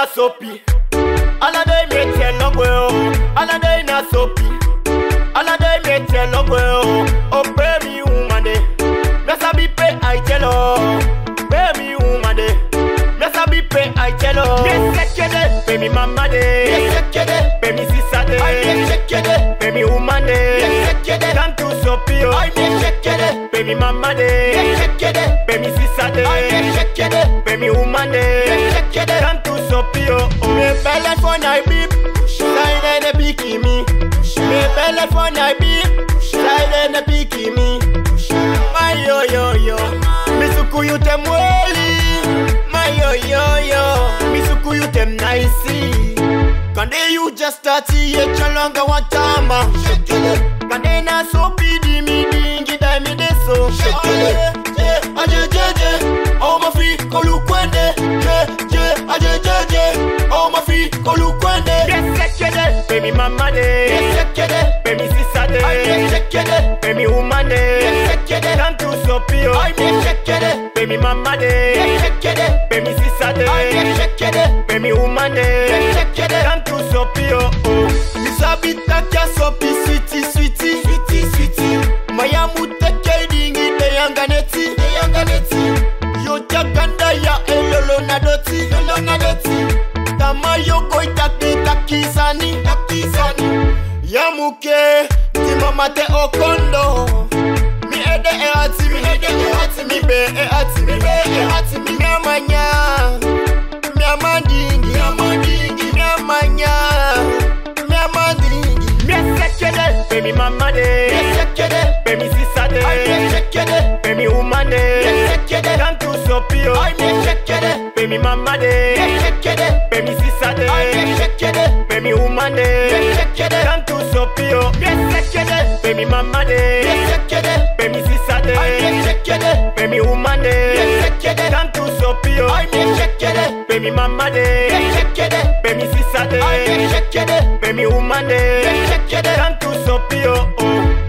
soapy. Alade me tell no well. Alade na soapy. Alade me tell no well. Oh baby woman de. Mesa bi pe I tell her. Baby woman de. Mesa bi pe I tell her. Yes sekede. Baby mama de. Yes sekede. Baby sisa de. Yes sekede. Baby woman de. Yes sekede. Come to soapy oh. Yes sekede. Baby mama de. Yes sekede. Baby sisa de. Yes sekede. Baby woman de. Yes sekede. Come to soapy oh. Me belle for night beep. Side de piki me. Me belle for night beep. Side de piki me. My yo yo yo. Misuku you tem weli. My yo yo yo. Misuku you tem nicey. Kande you just start ye chalonga watama. Kande na so pidi mi dingi dai mi deso. Aje aje je oh ma fi kolu kwende. Je je aje je je oh ma fi kolu kwende. Yes sekede, baby mama de. Yes sekede, baby sisa de. Yes sekede, baby woman de. Yes sekede, come to sopio. Yes sekede, baby mama de. Yes sekede, baby sisa de. Yes sekede, baby woman de. Yes sekede, come to sopio. Oh, misabita kya sopi sweetie sweetie sweetie sweetie. Maya muteke dingi de yanganeti de yanganeti. Yo jaganda ya elolo na doti elolo na doti. Tama yo koi taki takisani takisani. Yamuke timama te okondo. Mi ede e ati mi ede e ati mi be e ati mi be e ati mi miamanya. Miamandingi miamandingi miamanya. Miamandingi. Mesekede baby mama de. Mesekede baby sisa de. Mesekede baby woman de. Mesekede come to sopio. Mesekede baby mama de. Mesekede baby sisa de. Mesekede baby woman de. Mesekede come to sopio. Mesekede baby mama de. Mesekede baby sisa de. Mesekede baby woman de. Mesekede come to sopio. Mesekede baby mama de. Mesekede baby sisa de. Mesekede baby woman de. Mesekede come to sopio. Oh.